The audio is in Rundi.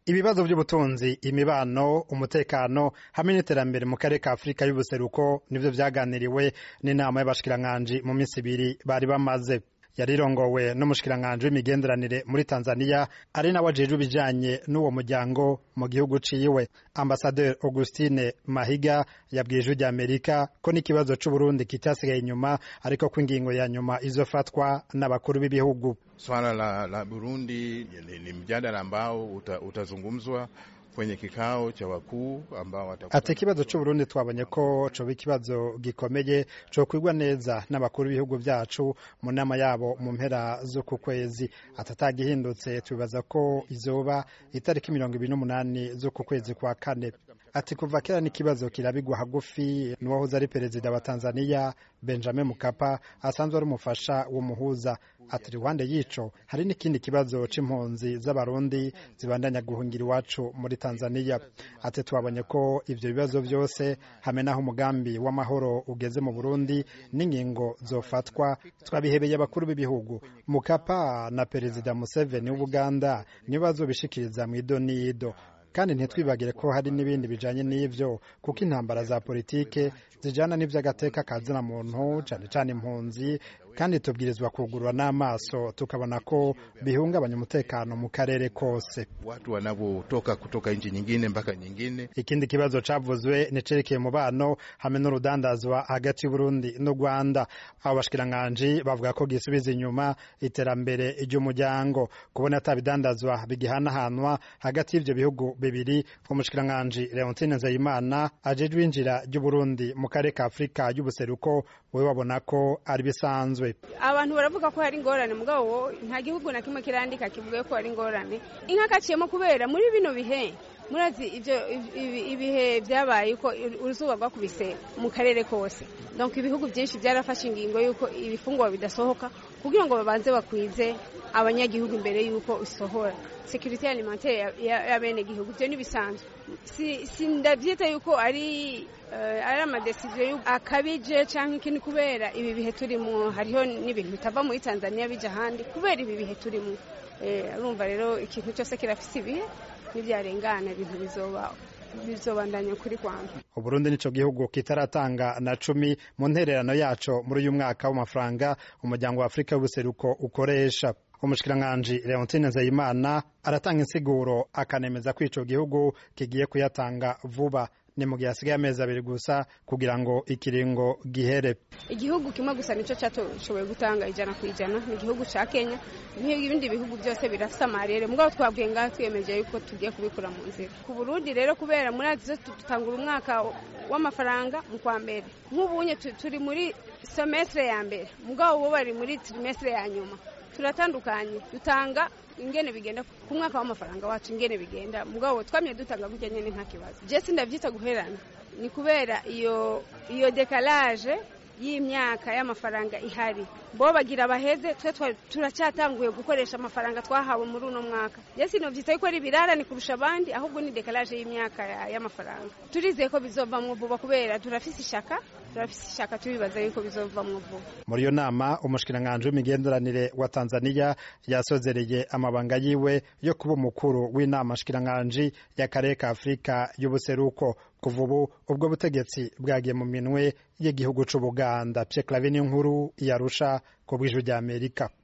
ibibazo by'ubutunzi imibano umutekano hamwe n'iterambere mu karere ka afurika y'ubuseruko nivyo vyaganiriwe n'inama y'abashikiranganji mu minsi ibiri bari bamaze yarirongowe n'umushikiranganji w'imigenderanire muri tanzania ari nawe ajejwe ibijanye n'uwo muryango mu gihugu ciwe ambasaderi augustine mahiga yabwiye ijwi rya amerika ko n'ikibazo c'uburundi kitasigaye inyuma ariko ko ingingo ya nyuma izofatwa n'abakuru b'ibihugu Swala la, la Burundi ni, ni mjadala ambao uta, utazungumzwa kwenye kikao cha wakuu ambao watakuwa ati ikibazo c'uburundi twabonye ko coba ikibazo gikomeye cokwigwa neza n'abakuru b'ibihugu vyacu mu nama yabo mu mpera z'uku kwezi atatagihindutse tubibaza ko izoba itariki mirongo ibiri n'umunani z'uku kwezi kwa kane ati kuva kera n'ikibazo kirabigwa hagufi n'uwahoze ari perezida wa tanzania benjamin mukapa asanzwe ari umufasha w'umuhuza ati iruhande y'ico hari n'ikindi kibazo c'impunzi z'abarundi zibandanya guhungira iwacu muri tanzania ati twabonye ko ivyo bibazo vyose hamwe n'aho umugambi w'amahoro ugeze mu burundi n'ingingo zofatwa twabihebeye abakuru b'ibihugu mukapa na perezida museveni w'ubuganda nibo bazobishikiriza mw'ido n'ido kandi ntitwibagire ko hari n'ibindi bijanye n'ivyo kuko intambara za politike zijana n'ivy'agateka kazina muntu cane cane impunzi kandi tubwirizwa kugurura n'amaso tukabona ko bihungabanya umutekano mu karere kose watu wanavyotoka kutoka nchi nyingine mpaka nyingine. ikindi kibazo cavuzwe nicerekeye umubano hamwe n'urudandazwa hagati y'uburundi n'u rwanda abo bashikiranganji bavuga ko gisubiza inyuma iterambere ry'umuryango kubona ata bidandazwa bigihanahanwa hagati y'ivyo bihugu bibiri umushikiranganji leontine nzeyimana ajejwe injira ry'uburundi mu karere ka afurika y'ubuseruko we babona ko ari bisanzwe abantu baravuga ko hari ingorane mugabo nta gihugu na kimwe kirandika kivuga ko hari ingorane inka kaciyemo kubera muri bino bihe murazi ivyo ibihe byabaye ko uruzuba rwakubise mu karere kose donc ibihugu byinshi byarafashe ingingo y'uko ibifungwa bidasohoka kugira ngo babanze bakwize abanyagihugu imbere y'uko isohora securite alimentaire y'abenegihugu ivyo nibisanzwe sindavyita yuko ari ari amadesiziyo akabije cyangwa ikindi kubera ibi bihe turimo hariho n'ibintu bitava muri tanzania bija ahandi kubera ibi bihe turimo urumva rero ikintu cyose kirafise ibihe n'ibyarengana ibintu bizoba bizobandanya kuri kwanza uburundi nico gihugu kitaratanga na cumi mu ntererano yaco muri uyu mwaka w'amafaranga umuryango wa afurika y'ubuseruko ukoresha umushikiranganji leontine nzeyimana aratanga insiguro akanemeza ko ico gihugu kigiye kuyatanga vuba ni mu gihe hasigaye amezi abiri gusa kugira ngo ikiringo gihere igihugu kimwe gusa nico cyatoshoboye gutanga ijana ku ijana ni igihugu ca kenya ibindi bihugu byose birafite amarere mugabo twabwiye ngaha twiyemeje yuko tugiye kubikura mu nzira ku burundi rero kubera muri azizo tutangura umwaka w'amafaranga mu kwa mbere nk'ubunye turi muri semestre ya mbere mugabo bo bari muri trimestre ya nyuma turatandukanye dutanga ingene bigenda ku mwaka w'amafaranga wacu ingene bigenda mugabo twamye dutanga gutya nyene nta kibazo je sindavyita guherana ni kubera iyo iyo decalage y'imyaka y'amafaranga ihari bo bagira baheze twe turacyatanguye gukoresha amafaranga twahawe muri uno mwaka je sinovyita yuko ari birarane kurusha abandi ahubwo ni decalage y'imyaka y'amafaranga turizeye ko bizovamwo vuba kubera turafise ishaka turafise ishaka tubibaza yuko bizovamwo vuba muri iyo nama umushikiranganji w'imigenderanire wa tanzania yasozereye amabanga yiwe yo kuba umukuru w'inama nshikiranganji y'akarere ka afurika y'ubuseruko kuva ubu ubwo butegetsi bwagiye mu minwe y'igihugu c'ubuganda pye clave n'inkuru yarusha ku bw'ijwi ry'amerika